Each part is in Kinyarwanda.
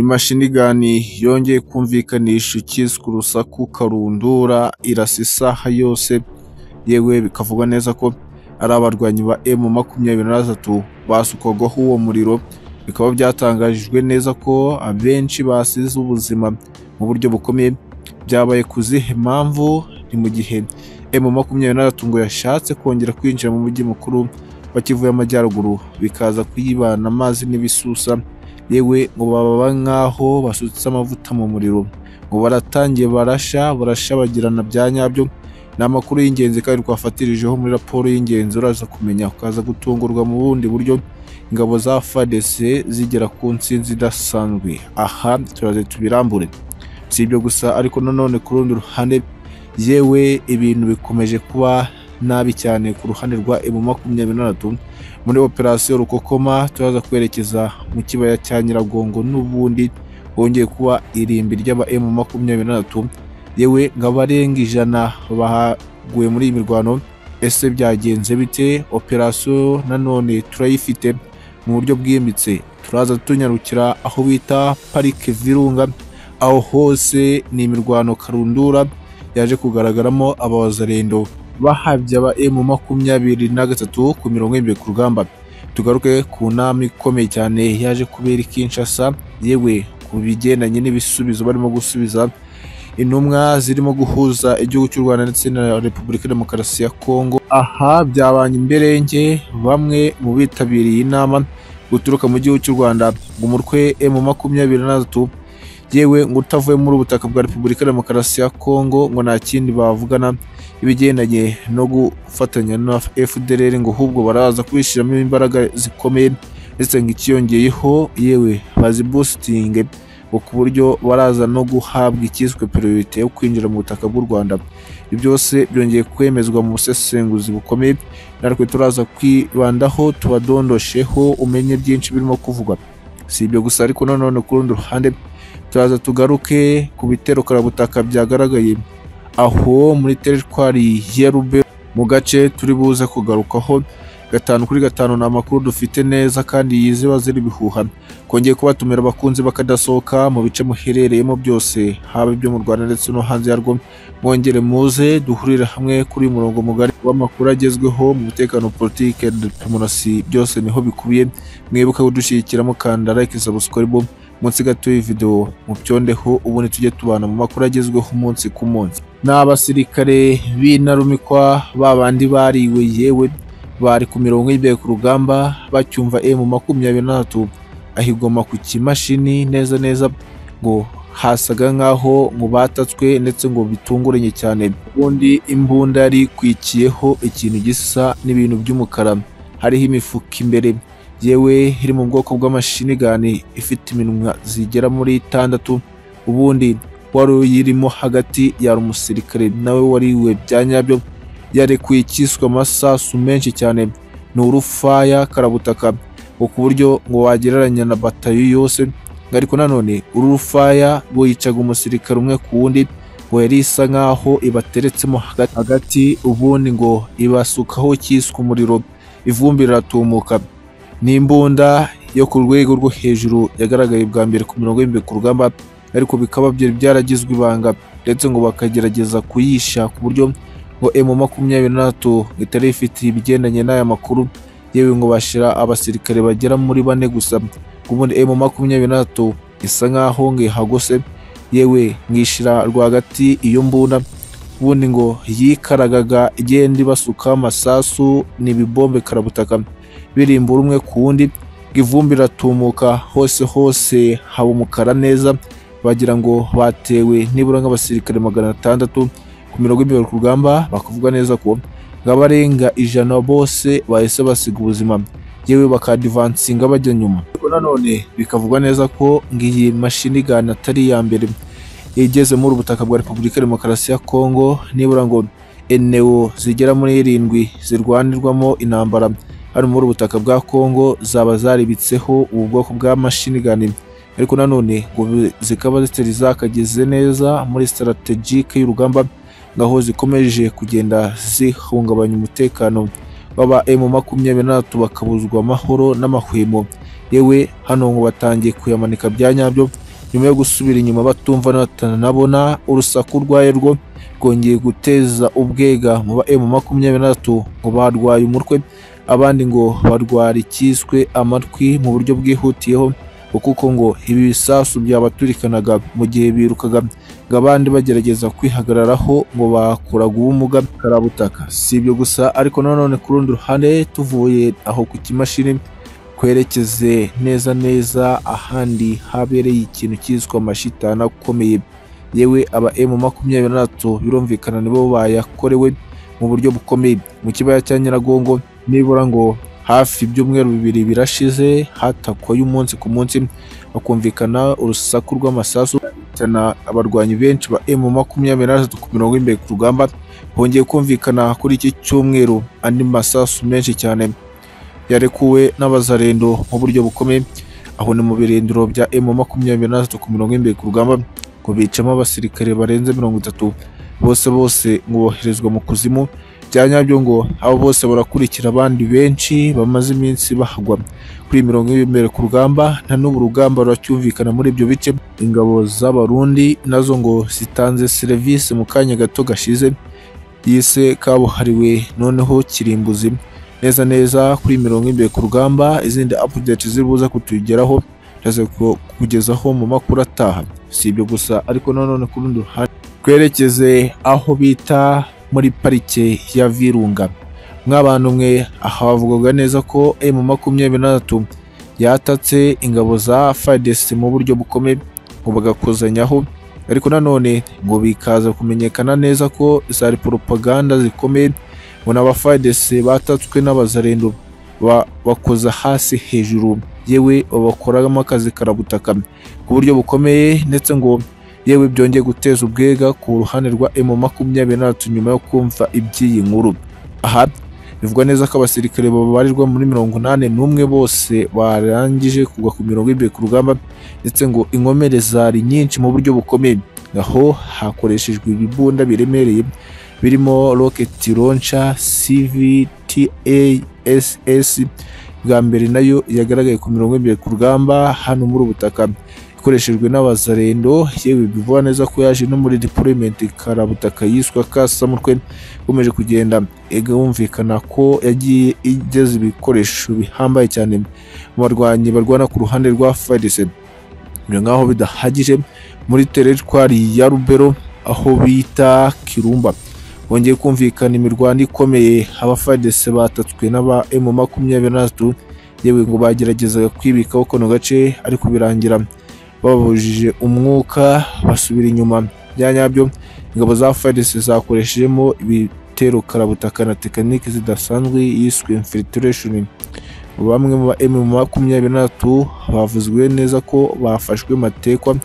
N'imashini yongeye kumvikanisha ikiswe urusaku karundura irasa isaha yose, yewe bikavugwa neza ko ari abarwanyi ba emu makumyabiri na gatatu basukwagaho uwo muriro, bikaba byatangajwe neza ko abenshi basize ubuzima mu buryo bukomeye, byabaye ku zihe mpamvu? Ni mu gihe emu makumyabiri na gatatu ngo yashatse kongera kwinjira mu mujyi mukuru wa Kivu y'Amajyaruguru, bikaza kuyibana amazi n'ibisusa, yewe ngo baba nk'aho basutse amavuta mu muriro, ngo baratangiye barasha, barashabagirana bya nyabyo, ni amakuru y'ingenzi kandi twafatirijeho muri raporo y'ingenzi uraza kumenya, ukaza gutungurwa mu bundi buryo ingabo za FARDC zigera ku ntsinzi idasanzwe, aha turaze tubirambure, si ibyo gusa ariko nanone ku rundi ruhande yewe ibintu bikomeje kuba nabi cyane ku ruhande rwa emu makumyabiri na gatatu muri operasiyo rukokoma turaza kwerekeza mu kibaya cya nyiragongo n'ubundi hongeye kuba irimbi ry'aba emu makumyabiri na gatatu yewe ngo abarenga ijana baguye muri iyi mirwano ese byagenze bite operasiyo nanone turayifite mu buryo bwimbitse turaza tunyarukira aho bita parike virunga aho hose ni imirwano karundura yaje kugaragaramo abawazarendo bahabye aba emu makumyabiri na gatatu ku mirongo irindwi ku rugamba tugaruke ku nama ikomeye cyane yaje kubera i Kinshasa yewe ku bigendanye n'ibisubizo barimo gusubiza intumwa zirimo guhuza igihugu cy'u Rwanda ndetse na Repubulika Demokarasi ya Kongo aha byabanye imberenge bamwe mu bitabiriye inama guturuka mu gihugu cy'u Rwanda umutwe emu makumyabiri na gatatu yewe ngo utavuye muri ubutaka bwa Repubulika Demokarasi ya Kongo ngo nta kindi bavugana ibigendanye no gufatanya na FDLR ngo ahubwo baraza kubishyiramo imbaraga zikomeye ndetse ngo ikiyongeyeho yewe bazibusitinge ngo ku buryo baraza no guhabwa ikiswe priorite yo kwinjira mu butaka bw'u Rwanda ibyo byose byongeye kwemezwa mu busesenguzi bukomeye natwe turaza kwibandaho tubadondosheho umenye byinshi birimo kuvugwa si ibyo gusa ariko nanone ku rundi ruhande turaza tugaruke ku bitero karabutaka byagaragaye aho muri teritwari ya Rube mu gace turi buze kugarukaho gatanu kuri gatanu ni amakuru dufite neza kandi yizewe azira ibihuha kongeye kubatumira abakunzi bakadasohoka mu bice muherereyemo byose haba ibyo mu Rwanda ndetse no hanze yarwo mwongere muze duhurire hamwe kuri uyu murongo mugari w'amakuru agezweho mu mutekano politike demokarasi byose niho bikubiye mwibuke kudushyigikira mukanda like subscribe munsi gato y'ividewo mubyondeho ubundi tujye tubana mu makuru agezweho umunsi ku munsi ni abasirikare b'intarumikwa babandi bariwe yewe bari ku mirongo y'imbere ku rugamba bacyumva emu makumyabiri na gatatu ahigoma ku kimashini neza neza ngo hasaga nk'aho ngo batatswe ndetse ngo bitunguranye cyane ubundi imbunda yari ikwikiyeho ikintu gisa n'ibintu by'umukara hariho imifuka imbere yewe iri mu bwoko bw'amashinigani ifite iminwa zigera muri itandatu ubundi wari uyirimo hagati yari umusirikare nawe wariwe bya nyabyo yarekuye ikiswe amasasu menshi cyane ni urufaya karabutaka ngo ku buryo ngo wagereranya na batayo yose ariko nanone uru rufaya bo yicaga umusirikare umwe ku wundi ngo yari isa nk'aho ibateretsemo hagati ubundi ngo ibasukaho ikiswe umuriro ivumbi riratumuka ni imbunda yo ku rwego rwo hejuru yagaragaye bwa mbere ku mirongo y'imibiri ku rugamba ariko bikaba byaragizwe ibanga ndetse ngo bakagerageza kuyisha ku buryo ngo emu makumyabiri na gatatu itari ifite ibigendanye n'aya makuru yewe ngo bashyira abasirikare bagera muri bane gusa ubundi emu makumyabiri na gatatu isa nk'aho ngo ihagose yewe ngishyira rwagati iyo mbunda ubundi ngo yikaragaga igenda ibasukaho amasasu ni ibibombe karabutaka birimbura umwe ku wundi ngo ivumbi riratumuka hose hose haba umukara neza bagira ngo batewe nibura nk'abasirikare magana atandatu ku mirongo y'imibare ku rugamba bakavuga neza ko abarenga ijana bose bahise basiga ubuzima yewe bakadivansinga bajya nyuma ariko nanone bikavugwa neza ko ngo iyi mashini gana atari iya mbere igeze muri ubutaka bwa repubulika demokarasi ya kongo nibura ngo eneo zigera muri irindwi zirwanirwamo intambara hano muri ubutaka bwa kongo zaba zaribitseho ubu bwoko bwa mashini gani ariko nanone ngo zikaba zitari zakageze neza muri sitarategike y'urugamba aho zikomeje kugenda zihungabanya umutekano baba emu makumyabiri na gatatu bakabuzwa amahoro n'amahwemo yewe hano ngo batangiye kuyamanika bya nyabyo nyuma yo gusubira inyuma batumva batanabona urusaku urwaye rwo rwongeye guteza ubwega mu ba emu makumyabiri na batatu ngo barwaye umutwe abandi ngo barwara icyiswe amatwi mu buryo bwihutiyeho ngo kuko ngo ibi bisasu byabaturikanaga mu gihe birukaga ngo abandi bagerageza kwihagararaho ngo bakuraga ubumuga karabutaka si ibyo gusa ariko nanone ku rundi ruhande tuvuye aho ku kimashini twerekeze neza neza ahandi habereye ikintu cyiswe amashitani akomeye yewe aba emu makumyabiri na batatu birumvikana nibo bayakorewe mu buryo bukomeye mu kibaya cya nyiragongo nibura ngo hafi ibyumweru bibiri birashize hatakwaye umunsi ku munsi hakumvikana urusaku rw'amasasu cyane abarwanyi benshi ba emu makumyabiri na batatu ku mirongo y'imbere ku rugamba hongeye kumvikana kuri iki cyumweru andi masasu menshi cyane yarekuwe n'abazarendo mu buryo bukomeye aho ni mu birindiro bya emu makumyabiri na batatu ku mirongo y'imbere ku rugamba ngo bicamo abasirikare barenze mirongo itatu bose bose ngo boherezwa mu kuzimu bya nyabyo ngo abo bose barakurikira abandi benshi bamaze iminsi bahagwa kuri mirongo y'imbere ku rugamba nta n'ubu urugamba ruracyumvikana muri ibyo bice ingabo z'abarundi nazo ngo zitanze serivisi mu kanya gato gashize yise kabuhariwe noneho kirimbuzi neza neza kuri mirongo y'imbere ku rugamba izindi update ziri buze kutugeraho ndaze ku- kukugezaho mu makuru ataha si ibyo gusa ariko nanone ku rundi ruhande twerekeze aho bita muri parike ya Virunga mw'abantu mwe aha bavugaga neza ko emu makumyabiri na gatatu yatatse ingabo za FARDC mu buryo bukomeye ngo bagakozanyaho ariko nanone ngo bikaza kumenyekana neza ko zari poropaganda zikomeye ngo n'aba FARDC batatswe n'abazarendo ba- bakoza hasi hejuru yewe babakoramo akazi karabutaka ku buryo bukomeye ndetse ngo yewe byongeye guteza ubwega ku ruhande rwa emu makumyabiri na batatu nyuma yo kumva iby'iyi nkuru aha bivugwa neza ko abasirikare babarirwa muri mirongo inani n'umwe bose barangije kugwa ku mirongo y'imbere ku rugamba ndetse ngo inkomere zari nyinshi mu buryo bukomeye aho hakoreshejwe ibibunda biremereye birimo rocket launcher CVTASS bwa mbere nayo yagaragaye ku mirongo y'imbere ku rugamba hano muri ubu butaka ikoreshejwe n'abazarendo yewe bivuga neza ko yaje no muri deployment karabutaka yiswa kasamutwe ikomeje kugenda igumvikana ko yagiye igeza ibikoresho bihambaye cyane mu barwanyi barwana ku ruhande rwa FARDC biri nk'aho bidahagije muri teritwari ya Rubero aho bita Kirumba wongeye kumvikana imirwano ikomeye aba FARDC batatswe n'aba emu makumyabiri na batatu yewe ngo bageragezaga kwibikaho kano gace ariko birangira babujije umwuka basubira inyuma bya nyabyo ingabo za FARDC zakoreshejemo ibitero karabutaka na tekinike zidasanzwe yiswe infiltration bamwe mu ba M makumyabiri na batatu bavuzwe neza ko bafashwe matekwa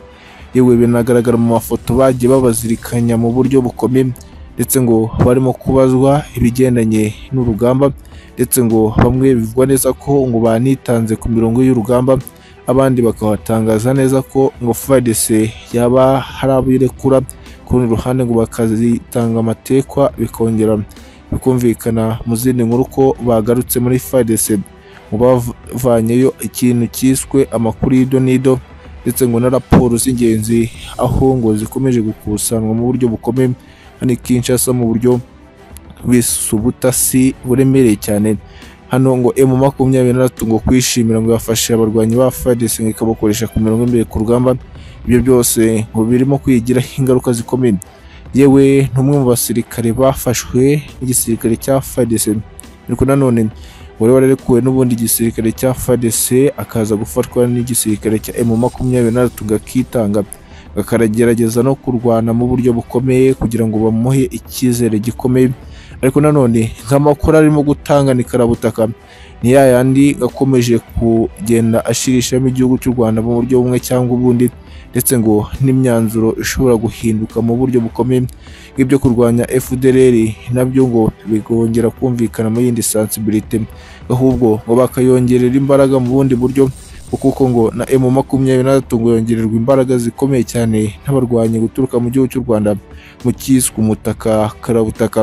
yewe binagaragara mu mafoto bagiye babazirikanya mu buryo bukomeye ndetse ngo barimo kubazwa ibigendanye n'urugamba ndetse ngo bamwe bivugwa neza ko ngo banitanze ku mirongo y'urugamba abandi bakabatangaza neza ko ngo FARDC yaba hari abirekura ku rundi ruhande ngo bakazitanga amatekwa bikongera bikumvikana mu zindi nkuru ko bagarutse muri FARDC ngo bavanyeyo ikintu cyiswe amakuru y'ido n'ido ndetse ngo na raporo z'ingenzi aho ngo zikomeje gukusanywa mu buryo bukomeye hano i Kinshasa mu buryo bw'isubutasi buremereye cyane hano ngo emu makumyabiri na gatatu ngo kwishimira ngo yafashe abarwanyi ba FARDC ngo ikabakoresha ku mirongo imbere ku rugamba ibyo byose ngo birimo kwigiraho ingaruka zikomeye yewe n'umwe mu basirikare bafashwe n'igisirikare cya FARDC ariko nanone wari wararekuwe n'ubundi gisirikare cya FARDC akaza gufatwa n'igisirikare cya emu makumyabiri na gatatu gakitanga akaragerageza no kurwana mu buryo bukomeye kugira ngo bamuhe icyizere gikomeye ariko nanone nk'amakuru arimo gutangana ikarabutaka ni ya yandi akomeje kugenda ashirishamo igihugu cy'u Rwanda mu buryo bumwe cyangwa ubundi ndetse ngo n'imyanzuro ishobora guhinduka mu buryo bukomeye nk'ibyo kurwanya FDLR nabyo ngo bikongera kumvikana mu yindi sensibility ahubwo ngo bakayongerera imbaraga mu bundi buryo ngo kuko ngo na M makumyabiri na gatatu ngo yongererwa imbaraga zikomeye cyane n'abarwanyi guturuka mu gihugu cy'u Rwanda mu cyiswe umutaka karabutaka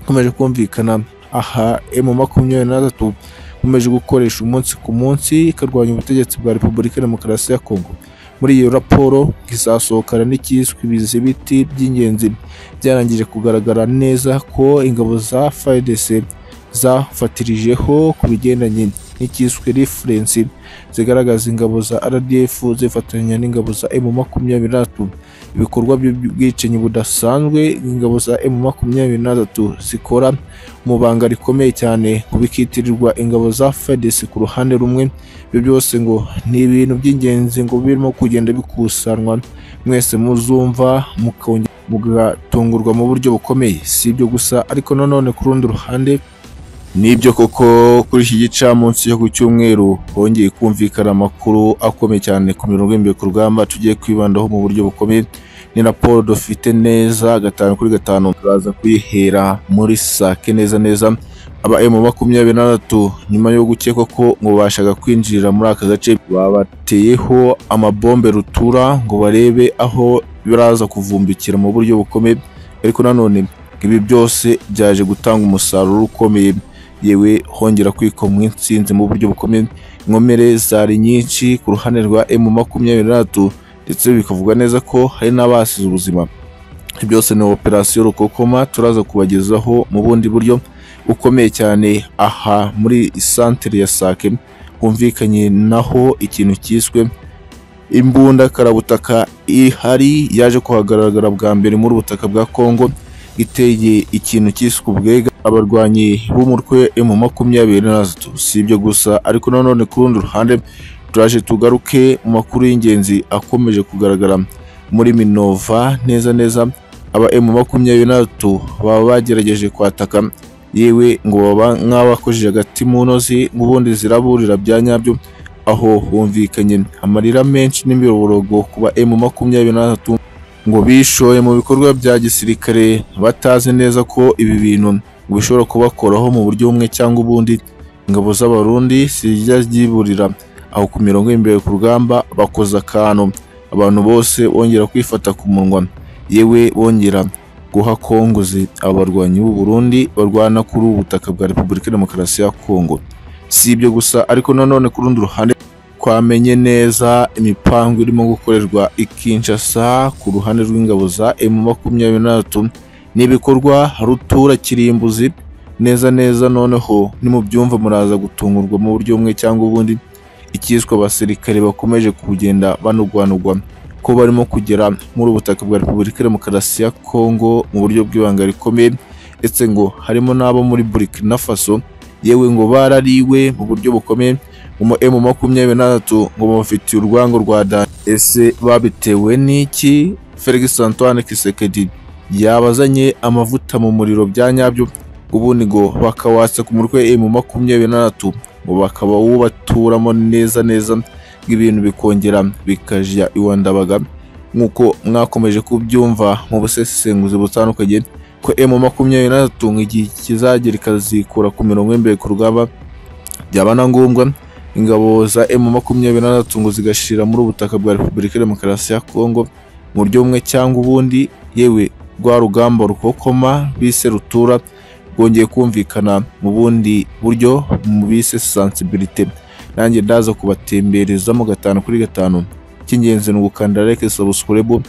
ikomeje kumvikana aha emu makumyabiri na gatatu ikomeje gukoresha umunsi ku munsi ikarwanya ubutegetsi bwa repubulika demokarasi ya kongo muri iyo raporo izasohokana n'icyiswe ibizibiti by'ingenzi byarangije kugaragara neza ko ingabo za FARDC zafatirijeho ku bigendanye n'icyiswe referensi zigaragaza ingabo za RDF zifatanya n'ingabo za M23 ibikorwa by'ubwicanyi budasanzwe ingabo za M23 zikora mu banga rikomeye cyane ku bikitirirwa ingabo za FARDC ku ruhande rumwe ibyo byose ngo ni ibintu by'ingenzi ngo birimo kugenda bikusanwa mwese muzumva mukongera mugatungurwa mu buryo bukomeye si ibyo gusa ariko nanone ku rundi ruhande Nibyo koko kuri iki gicamunsi cyo ku cyumweru hongeye kumvikana amakuru akomeye cyane ku mirongo y'imbibe ku rugamba tugiye kwibandaho mu buryo bukomeye ni raporo dufite neza gatanu kuri gatanu turaza kuyihera muri sake neza neza aba emu makumyabiri n'atatu nyuma yo gukekwa ko ngo bashaka kwinjirira muri aka gace babateyeho amabombe rutura ngo barebe aho biraza kuvumbikira mu buryo bukomeye ariko nanone ibi byose byaje gutanga umusaruro ukomeye yewe hongera kwikomwa insinzi mu buryo bukomeye inkomere zari nyinshi ku ruhande rwa emu makumyabiri n'atatu ndetse bikavuga neza ko hari n'abasize ubuzima byose ni operasiyo rukokoma turaza kubagezaho mu bundi buryo bukomeye cyane aha muri santere ya sake humvikanye naho ikintu cyiswe imbunda karabutaka ihari yaje kuhagaragara bwa mbere muri ubutaka bwa kongo iteye ikintu cyiswe ubwega abarwanyi b'umutwe mu makumyabiri na zitatu si ibyo gusa ariko nanone ku rundi ruhande turaje tugaruke mu makuru y'ingenzi akomeje kugaragara muri minova neza neza aba emu makumyabiri na zitatu baba bagerageje kwataka yewe ngo baba nk'abakojeje agati mu ntozi ubundi ziraburira bya nyabyo aho humvikanye amarira menshi n'imiborogo ku ba emu makumyabiri na zitatu ngo bishoye mu bikorwa bya gisirikare batazi neza ko ibi bintu bishobora kubakoraho mu buryo bumwe cyangwa ubundi ingabo z'abarundi zijya ziburira aho ku mirongo y'imbere ku rugamba bakoze akantu abantu bose bongera kwifata ku munwa yewe bongera guha kongozi abarwanyi b'u Burundi barwana kuri ubu butaka bwa repubulika demokarasi ya kongo si ibyo gusa ariko nanone ku rundi ruhande twamenye neza imipangu irimo gukorerwa ikinshasa ku ruhande rw'ingabo za emu makumyabiri n'atatu n'ibikorwa rutura kirimbuzi neza neza noneho nimubyumva muraza gutungurwa mu buryo bumwe cyangwa ubundi icyiswe abasirikare bakomeje kugenda banugwanugwa ko barimo kugera muri ubutaka bwa repubulika demokarasi ya kongo mu buryo bw'ibanga rikomeye ndetse ngo harimo n'abo muri burkina faso yewe ngo barariwe mu buryo bukomeye umu emu makumyabiri n'atatu ngo bamufitiye urwango rwa dani ese babitewe n'iki felix antoine kisekedi yabazanye amavuta mu muriro bya nyabyo ubundi ngo bakawatsa ku mutwe emu makumyabiri n'atatu ngo bakaba wubaturamo neza neza ibintu bikongera bikajya iwandabaga nk'uko mwakomeje kubyumva mu busesenguzi butandukanye ko emu makumyabiri n'atatu ngo igihe kizagera ikazikura ku mirongo y'imbere ku rugamba byaba na ngombwa ingabo za emu makumyabiri n'atatu ngo zigashira muri ubutaka bwa repubulika demokarasi ya kongo mu buryo bumwe cyangwa ubundi yewe rwa rugamba rukokoma bise rutura rwongeye kumvikana mu bundi buryo mu bise sensibilite nanjye ndaza kubatemberezamo gatanu kuri gatanu icy'ingenzi ni ugukanda like subscribe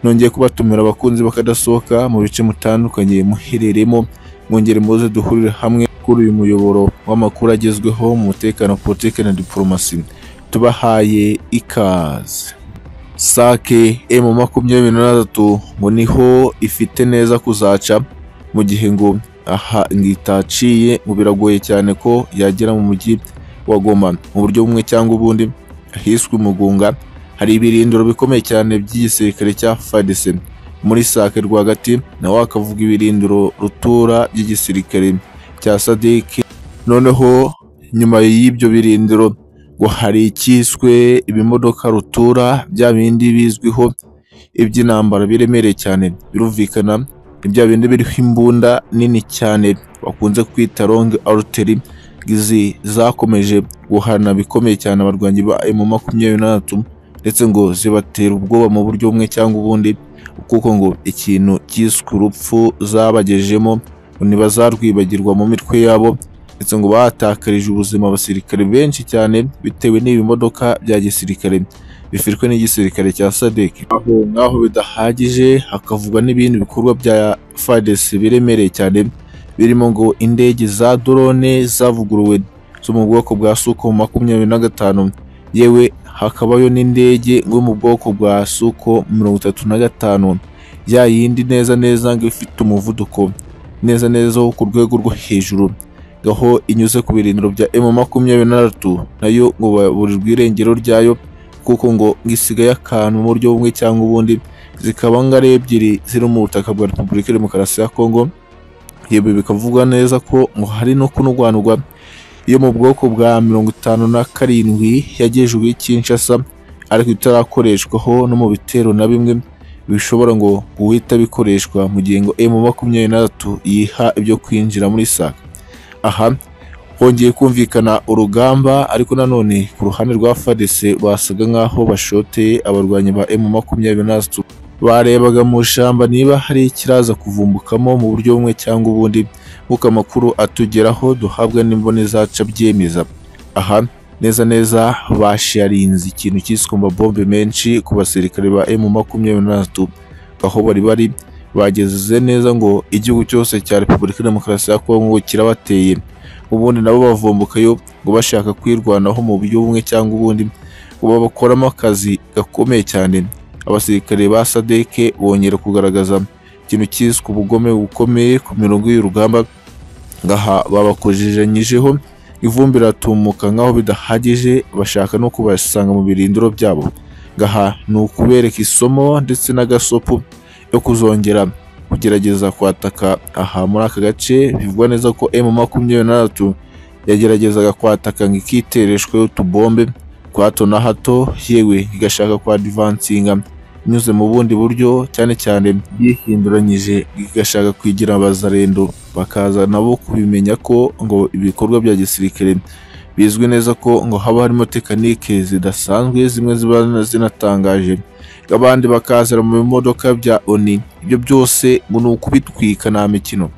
nongeye kubatumira abakunzi bakadasohoka mu bice mutandukanye muhereremo mwongere muze duhurire hamwe kuri uyu muyoboro w'amakuru agezweho mu mutekano politike na diporomasi tubahaye ikaze sake emu makumyabiri n'atatu ngo niho ifite neza kuzaca mu gihe ngo aha itaciye ngo biragoye cyane ko yagera mu mujyi wa goma mu buryo bumwe cyangwa ubundi ahiswe umugunga hari ibirindiro bikomeye cyane by'igisirikare cya fadise muri sake rwagati nawe wakavuga ibirindiro rutura by'igisirikare cya sadiki noneho nyuma y'ibyo birindiro ngo hari icyiswe ibimodoka rutura bya bindi bizwiho iby'intambara biremereye cyane birumvikana ibya bindi biriho imbunda nini cyane bakunze kwita longue arteri izi zakomeje guhana bikomeye cyane abarwanyi ba emu makumyabiri n'atatu ndetse ngo zibatera ubwoba mu buryo bumwe cyangwa ubundi kuko ngo ikintu cyiswe urupfu zabagejejemo ntibazarwibagirwa mu mitwe yabo ndetse ngo bahatakarije ubuzima abasirikare benshi cyane bitewe n'ibi bimodoka bya gisirikare bifitwe n'igisirikare cya sadek aho ngaho bidahagije hakavugwa n'ibindi bikorwa bya fadesi biremereye cyane birimo ngo indege za drone zavuguruwe zo mu bwoko bwa suko makumyabiri na gatanu yewe hakabayo n'indege yo mu bwoko bwa suko mirongo itatu na gatanu ya yindi neza neza ngo ifite umuvuduko neza neza wo ku rwego rwo hejuru aho inyuze ku birindiro bya M makumyabiri na gatatu nayo ngo baburirwa irengero ryayo kuko ngo isigaye akantu mu buryo bumwe cyangwa ubundi zikaba ngo ari ebyiri ziri mu butaka bwa Repubulika ya Demokarasi ya Kongo yewe bikavugwa neza ko ngo hari no kunurwanurwa yo mu bwoko bwa mirongo itanu na karindwi yagejejwe i Kinshasa ariko itarakoreshwaho no mu bitero na bimwe bishobora ngo guhita bikoreshwa mu gihe ngo M makumyabiri na gatatu yiha ibyo kwinjira muri SAC aha hongeye kumvikana urugamba ariko nanone ku ruhande rwa FARDC basaga nk'aho bashoteye abarwanyi ba M makumyabiri na gatatu barebaga mu ishyamba niba hari ikiraza kuvumbukamo mu buryo bumwe cyangwa ubundi nk'uko amakuru atugeraho duhabwa n'imboni zaca byemeza aha neza neza basharinze ikintu cyiswe bombe menshi ku basirikare ba M makumyabiri na gatatu aho bari bari bageze neza ngo igihugu cyose cya Repubulika ya Demokarasi ya Kongo kirabateye ubundi nabo bavumbukayo ngo bashaka kwirwanaho mu buryo bumwe cyangwa ubundi ngo babakoramo akazi gakomeye cyane abasirikare ba sadeke bongera kugaragaza ikintu cyiswe ubugome bukomeye ku mirongo y'urugamba ngaha babakojejanyijeho ivumbi riratumuka nk'aho bidahagije bashaka no kubasanga mu birindiro byabo ngaha ni ukubereka isomo ndetse n'agasopo yo kuzongera kugerageza kwataka aha muri aka gace bivugwa neza ko M makumyabiri na gatatu yageragezaga kwataka ngo ikitereshweho utubombe kwa hato na hato yewe igashaka kwa divansinga inyuze mu bundi buryo cyane cyane yihinduranyije igashaka kwigira abazarendo bakaza nabo kubimenya ko ngo ibikorwa bya gisirikare bizwi neza ko ngo haba harimo tekinike zidasanzwe zimwe ziba zinatangaje abandi bakazira mu bimodoka bya oni ibyo byose ngo ni ukubitwika nta mikino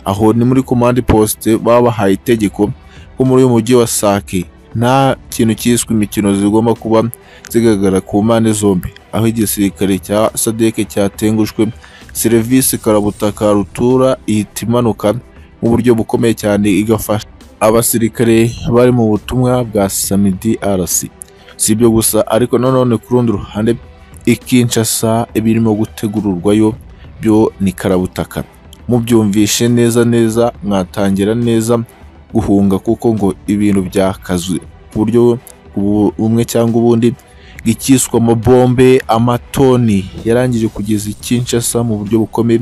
aho ni muri komande posite baba bahaye itegeko ko muri uyu mujyi wa sake nta kintu cyiswe imikino zigomba kuba zigaragara ku mpande zombi aho igisirikare cya sadeke cyatengushwe serivisi karabutaka rutura ihita imanuka mu buryo bukomeye cyane igafasha abasirikare bari mu butumwa bwa samidi arasi si ibyo gusa ariko nanone ku rundi ruhande ikinshasa ibirimo gutegururwayo byo ni karabutaka mubyumvishe neza neza mwatangira neza guhunga kuko ngo ibintu byakazuye ku buryo bumwe cyangwa ubundi icyiswe amabombe amatoni yarangije kugeza ikinshasa mu buryo bukomeye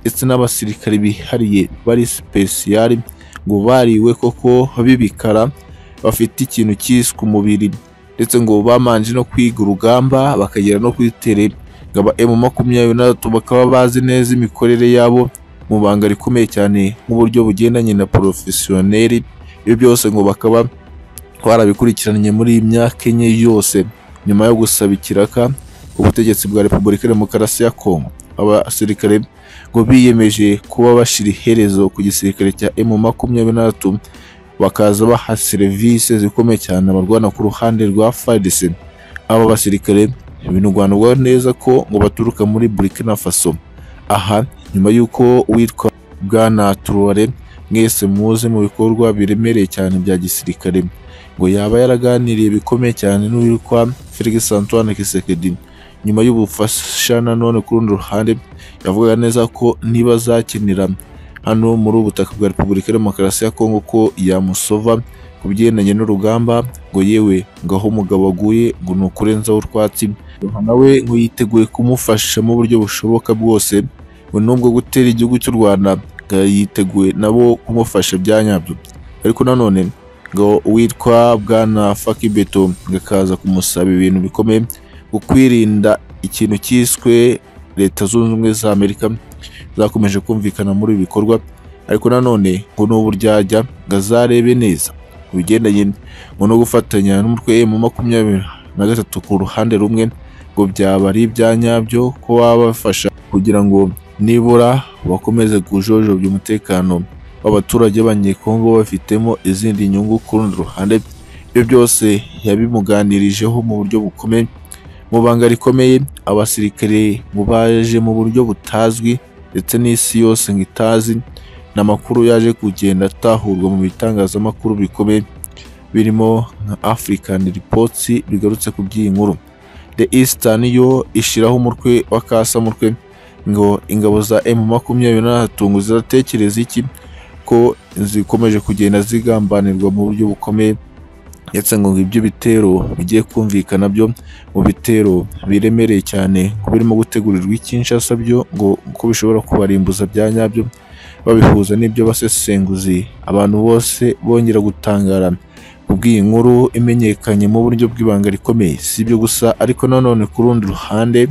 ndetse n'abasirikare bihariye bari sipesiyari ngo bariwe koko b'ibikara bafite ikintu cyiswe umubiri ndetse ngo bamanje no kwiga urugamba bakagera no kuri tere ngaba emu makumyabiri na gatatu bakaba bazi neza imikorere yabo mu banga rikomeye cyane nk'uburyo bugendanye na porofesiyoneri ibyo byose ngo bakaba barabikurikiranye muri iyi myaka enye yose nyuma yo gusaba ikiraka ubutegetsi bwa repubulika demokarasi ya kongo abasirikare ngo biyemeje kuba bashira iherezo ku gisirikare cya emu makumyabiri na gatatu bakaza baha serivisi zikomeye cyane abarwana ku ruhande rwa FARDC aba basirikare binugwanurwa neza ko ngo baturuka muri Burkina Faso aha nyuma y'uko uwitwa Bwana Traoré mwese muze mu bikorwa biremereye cyane bya gisirikare ngo yaba yaraganiriye bikomeye cyane n'uwitwa Félix Antoine Tshisekedi nyuma y'ubufasha nanone ku rundi ruhande yavugaga neza ko niba azakenera hano muri ubutaka bwa Repubulika ya Demokarasi ya Kongo ko yamusova ku bigendanye n'urugamba ngo yewe ngo aho umugabo aguye ngo ni ukurenzaho urwatsi nawe ngo yiteguye kumufasha mu buryo bushoboka bwose ngo nubwo gutera igihugu cy'u Rwanda ngo yiteguye nabo kumufasha bya nyabyo ariko nanone ngo uwitwa Bwana Fakibeto ngo akaza kumusaba ibintu bikomeye ngo kwirinda ikintu cyiswe leta zunze ubumwe za Amerika zakomeje kumvikana muri ibi bikorwa ariko nanone ngo ni uburyarya ngo azarebe neza ku bigendanye ngo no gufatanya n'umutwe mu makumyabiri na gatatu ku ruhande rumwe ngo byaba ari ibya nyabyo ko baba bafasha kugira ngo nibura bakomeze kujojobya umutekano b'abaturage b'abanyekongo bafitemo izindi nyungu ku rundi ruhande ibyo byose yabimuganirijeho mu buryo bukomeye mu banga rikomeye abasirikare mu baje mu buryo butazwi ndetse n'isi yose ngo itazi ni amakuru yaje kugenda atahurwa mu bitangazamakuru bikomeye birimo nka African Reports bigarutse ku by'iyi nkuru The Eastern yo ishiraho umutwe w'akasamutwe ngo ingabo za M makumyabiri na gatatu ziratekereza iki ko zikomeje kugenda zigambanirwa mu buryo bukomeye ndetse ngo ibyo bitero bigiye kumvikana byo mu bitero biremereye cyane ko birimo gutegurirwa ikinshasa byo ngo ko bishobora kubarimbuza bya nyabyo babihuza n'ibyo basesenguzi abantu bose bongera gutangara kubw'iyi nkuru imenyekanye mu buryo bw'ibanga rikomeye si ibyo gusa ariko nanone ku rundi ruhande